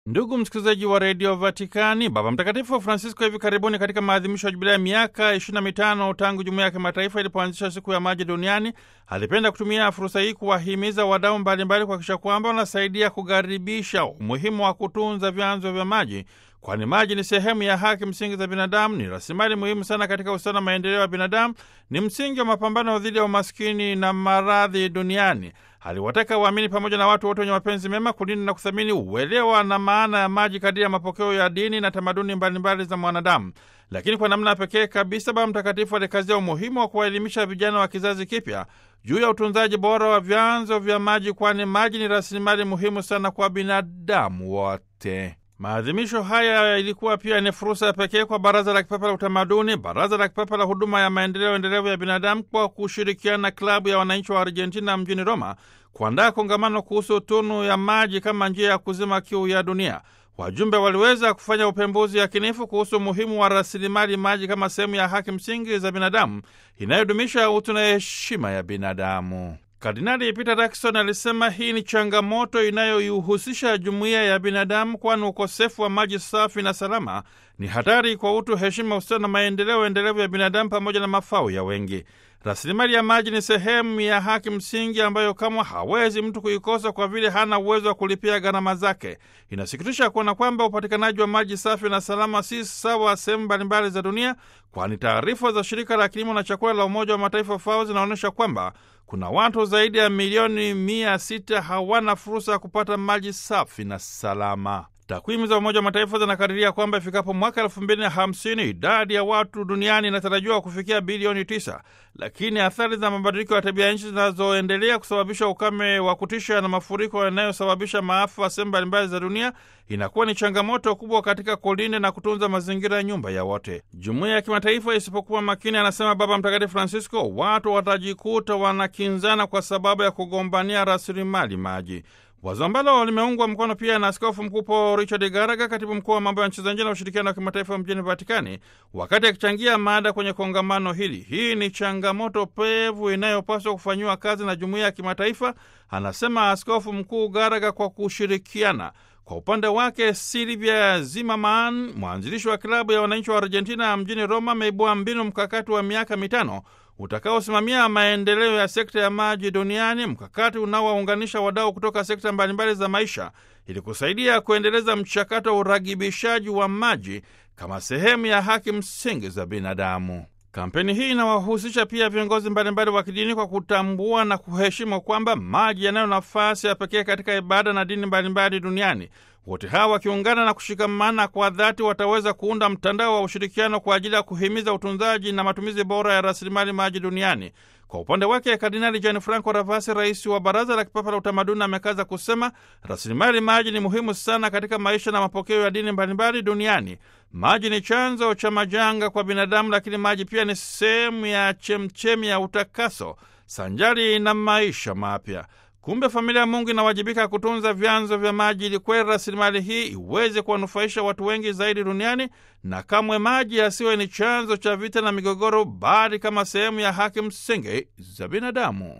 Ndugu msikilizaji wa redio Vatikani, Baba Mtakatifu Francisco hivi karibuni katika maadhimisho ya jubilea ya miaka 25 tangu jumuiya ya kimataifa ilipoanzisha siku ya maji duniani, alipenda kutumia fursa hii kuwahimiza wadau mbalimbali kuhakikisha kwamba wanasaidia kukaribisha umuhimu wa kutunza vyanzo vya maji, kwani maji ni sehemu ya haki msingi za binadamu, ni rasilimali muhimu sana katika ustawi na maendeleo ya binadamu, ni msingi wa mapambano dhidi ya umaskini na maradhi duniani. Aliwataka waamini pamoja na watu wote wenye mapenzi mema kulinda na kuthamini uelewa na maana ya maji kadiri ya mapokeo ya dini na tamaduni mbalimbali za mwanadamu. Lakini kwa namna pekee kabisa, Baba Mtakatifu alikazia umuhimu wa kuwaelimisha vijana wa kizazi kipya juu ya utunzaji bora wa vyanzo vya maji, kwani maji ni rasilimali muhimu sana kwa binadamu wote. Maadhimisho haya ilikuwa pia ni fursa ya pekee kwa Baraza la Kipapa la Utamaduni, Baraza la Kipapa la Huduma ya Maendeleo Endelevu ya Binadamu kwa kushirikiana na Klabu ya Wananchi wa Argentina mjini Roma kuandaa kongamano kuhusu tunu ya maji kama njia ya kuzima kiu ya dunia. Wajumbe waliweza kufanya upembuzi yakinifu kuhusu umuhimu wa rasilimali maji kama sehemu ya haki msingi za binadamu inayodumisha utu na heshima ya binadamu. Kardinali Peter Turkson alisema hii ni changamoto inayoihusisha jumuiya ya binadamu, kwani ukosefu wa maji safi na salama ni hatari kwa utu, heshima, ustawi na maendeleo endelevu ya binadamu pamoja na mafao ya wengi. Rasilimali ya maji ni sehemu ya haki msingi ambayo kamwe hawezi mtu kuikosa kwa vile hana uwezo wa kulipia gharama zake. Inasikitisha kuona kwamba upatikanaji wa maji safi na salama si sawa sehemu mbalimbali za dunia, kwani taarifa za shirika la kilimo na chakula la Umoja wa Mataifa FAO zinaonyesha kwamba kuna watu zaidi ya milioni mia sita hawana fursa ya kupata maji safi na salama. Takwimu za Umoja wa Mataifa zinakadiria kwamba ifikapo mwaka elfu mbili na hamsini idadi ya watu duniani inatarajiwa kufikia bilioni tisa, lakini athari za mabadiliko ya tabia nchi zinazoendelea kusababisha ukame wa kutisha na mafuriko yanayosababisha maafa sehemu mbalimbali za dunia inakuwa ni changamoto kubwa katika kulinda na kutunza mazingira ya nyumba ya wote. Jumuiya ya kimataifa isipokuwa makini, anasema Baba Mtakatifu Francisco, watu watajikuta wanakinzana kwa sababu ya kugombania rasilimali maji. Wazo ambalo limeungwa mkono pia na Askofu Mkuu Paul Richard Garaga, katibu mkuu wa mambo ya nchi za nje na ushirikiano wa kimataifa mjini Vatikani, wakati akichangia mada kwenye kongamano hili. Hii ni changamoto pevu inayopaswa kufanyiwa kazi na jumuiya ya kimataifa, anasema Askofu Mkuu Garaga kwa kushirikiana kwa upande wake Silvia Zimmerman, mwanzilishi wa klabu ya wananchi wa Argentina mjini Roma, ameibua mbinu mkakati wa miaka mitano utakaosimamia maendeleo ya sekta ya maji duniani, mkakati unaowaunganisha wadau kutoka sekta mbalimbali za maisha ili kusaidia kuendeleza mchakato wa uragibishaji wa maji kama sehemu ya haki msingi za binadamu. Kampeni hii inawahusisha pia viongozi mbalimbali wa kidini kwa kutambua na kuheshimu kwamba maji yanayo nafasi ya pekee katika ibada na dini mbalimbali duniani. Wote hawa wakiungana na kushikamana kwa dhati wataweza kuunda mtandao wa ushirikiano kwa ajili ya kuhimiza utunzaji na matumizi bora ya rasilimali maji duniani. Kwa upande wake, Kardinali Gianfranco Ravasi, rais wa Baraza la Kipapa la Utamaduni, amekaza kusema rasilimali maji ni muhimu sana katika maisha na mapokeo ya dini mbalimbali duniani. Maji ni chanzo cha majanga kwa binadamu, lakini maji pia ni sehemu ya chemchemi ya utakaso sanjari na maisha mapya. Kumbe familia ya Mungu inawajibika kutunza vyanzo vya maji ili kweli rasilimali hii iweze kuwanufaisha watu wengi zaidi duniani, na kamwe maji yasiwe ni chanzo cha vita na migogoro, bali kama sehemu ya haki msingi za binadamu.